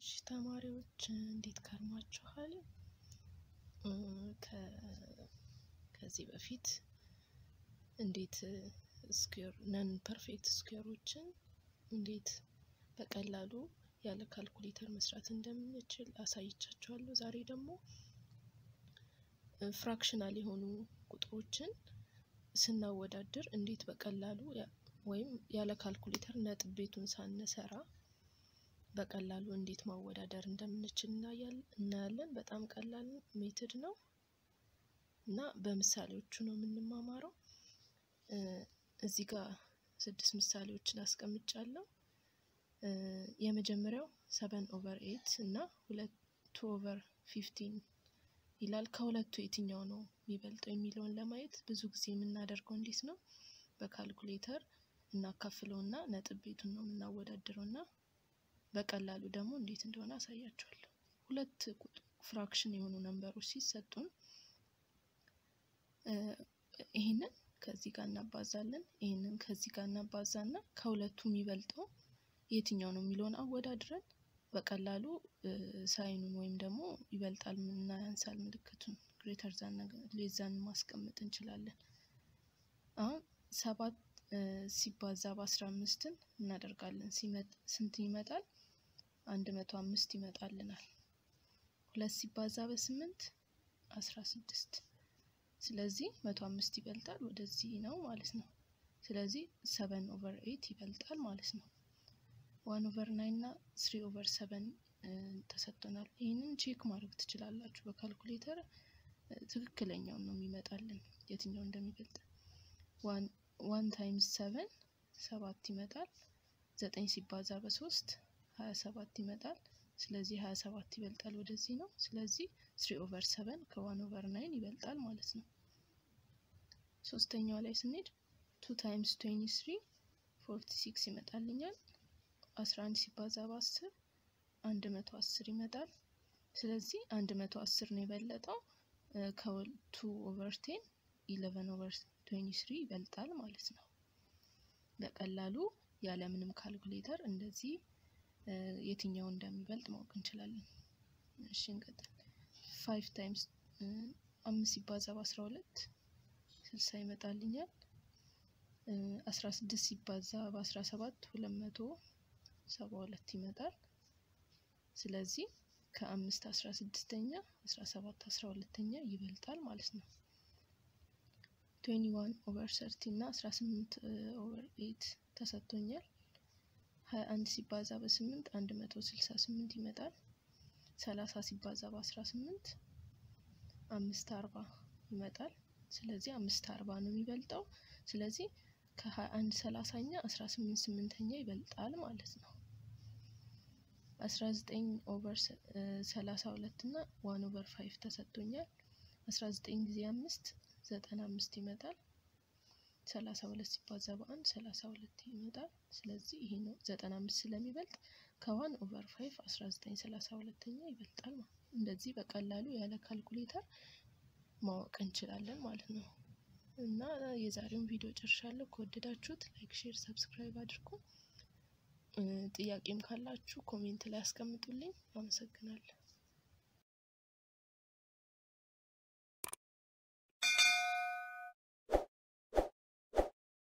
እሺ ተማሪዎች እንዴት ከርማችኋል? ከዚህ በፊት እንዴት ስኩዌር ነን ፐርፌክት ስኩዌሮችን እንዴት በቀላሉ ያለ ካልኩሌተር መስራት እንደምንችል አሳይቻችኋለሁ። ዛሬ ደግሞ ፍራክሽናል የሆኑ ቁጥሮችን ስናወዳድር እንዴት በቀላሉ ወይም ያለ ካልኩሌተር ነጥብ ቤቱን ሳንሰራ በቀላሉ እንዴት ማወዳደር እንደምንችል እናያለን። በጣም ቀላል ሜትድ ነው እና በምሳሌዎቹ ነው የምንማማረው። እዚህ ጋር ስድስት ምሳሌዎችን አስቀምጫለሁ። የመጀመሪያው ሰቨን ኦቨር ኤት እና ሁለት ቱ ኦቨር ፊፍቲን ይላል። ከሁለቱ የትኛው ነው የሚበልጠው የሚለውን ለማየት ብዙ ጊዜ የምናደርገው እንዴት ነው? በካልኩሌተር እናካፍለውና ነጥብ ቤቱን ነው የምናወዳድረው እና በቀላሉ ደግሞ እንዴት እንደሆነ አሳያችኋለሁ። ሁለት ፍራክሽን የሆኑ ነንበሮች ሲሰጡን ይህንን ከዚህ ጋር እናባዛለን፣ ይህንን ከዚህ ጋር እናባዛና ከሁለቱ የሚበልጠው የትኛው ነው የሚለውን አወዳድረን በቀላሉ ሳይኑን ወይም ደግሞ ይበልጣል እና ያንሳል ምልክቱን ግሬተር ዛን ሌዛን ማስቀመጥ እንችላለን። አሁን ሰባት ሲባዛ በአስራ አምስትን እናደርጋለን። ስንት ይመጣል? አንድ መቶ አምስት ይመጣልናል። ሁለት ሲባዛ በስምንት አስራ ስድስት ስለዚህ መቶ አምስት ይበልጣል ወደዚህ ነው ማለት ነው። ስለዚህ ሰቨን ኦቨር ኤት ይበልጣል ማለት ነው። ዋን ኦቨር ናይን እና ስሪ ኦቨር ሰቨን ተሰጥቶናል። ይህንን ቼክ ማድረግ ትችላላችሁ በካልኩሌተር ትክክለኛውን ነው የሚመጣልን የትኛው እንደሚበልጥ። ዋን ታይምስ ሰቨን ሰባት ይመጣል። ዘጠኝ ሲባዛ በሶስት ሀያ ሰባት ይመጣል። ስለዚህ ሀያ ሰባት ይበልጣል ወደዚህ ነው። ስለዚህ ስሪ ኦቨር ሰቨን ከዋን ኦቨር ናይን ይበልጣል ማለት ነው። ሶስተኛው ላይ ስንሄድ ቱ ታይምስ ትዌንቲ ስሪ ፎርቲ ሲክስ ይመጣልኛል። አስራ አንድ ሲባዛ በአስር አንድ መቶ አስር ይመጣል። ስለዚህ አንድ መቶ አስር ነው የበለጠው ከቱ ኦቨር ቴን ኢለቨን ኦቨር ትዌንቲ ስሪ ይበልጣል ማለት ነው። በቀላሉ ያለምንም ካልኩሌተር እንደዚህ የትኛው እንደሚበልጥ ማወቅ እንችላለን። እሺ እንቀጥል። ፋይቭ ታይምስ አምስት ሲባዛ በአስራ ሁለት ስልሳ ይመጣልኛል። አስራ ስድስት ሲባዛ በአስራ ሰባት ሁለት መቶ ሰባ ሁለት ይመጣል። ስለዚህ ከአምስት አስራ ስድስተኛ አስራ ሰባት አስራ ሁለተኛ ይበልጣል ማለት ነው። ትዌንቲ ዋን ኦቨር ሰርቲ እና አስራ ስምንት ኦቨር ኤት ተሰጥቶኛል። ሀያ አንድ ሲባዛ በስምንት አንድ መቶ ስልሳ ስምንት ይመጣል። ሰላሳ ሲባዛ በአስራ ስምንት አምስት አርባ ይመጣል። ስለዚህ አምስት አርባ ነው የሚበልጠው። ስለዚህ ከሀያ አንድ ሰላሳኛ አስራ ስምንት ስምንተኛ ይበልጣል ማለት ነው። አስራ ዘጠኝ ኦቨር ሰላሳ ሁለት እና ዋን ኦቨር ፋይቭ ተሰጥቶኛል። አስራ ዘጠኝ ጊዜ አምስት ዘጠና አምስት ይመጣል። ሰላሳ ሁለት ሲባዛ በአንድ ሰላሳ ሁለት ይመጣል። ስለዚህ ይሄ ነው ዘጠና አምስት ስለሚበልጥ ከዋን ኦቨር ፋይቭ አስራ ዘጠኝ ሰላሳ ሁለተኛ ይበልጣል ማለት ነው። እንደዚህ በቀላሉ ያለ ካልኩሌተር ማወቅ እንችላለን ማለት ነው። እና የዛሬውን ቪዲዮ ጨርሻለሁ። ከወደዳችሁት ላይክ፣ ሼር፣ ሰብስክራይብ አድርጉ። ጥያቄም ካላችሁ ኮሜንት ላይ አስቀምጡልኝ። አመሰግናለሁ።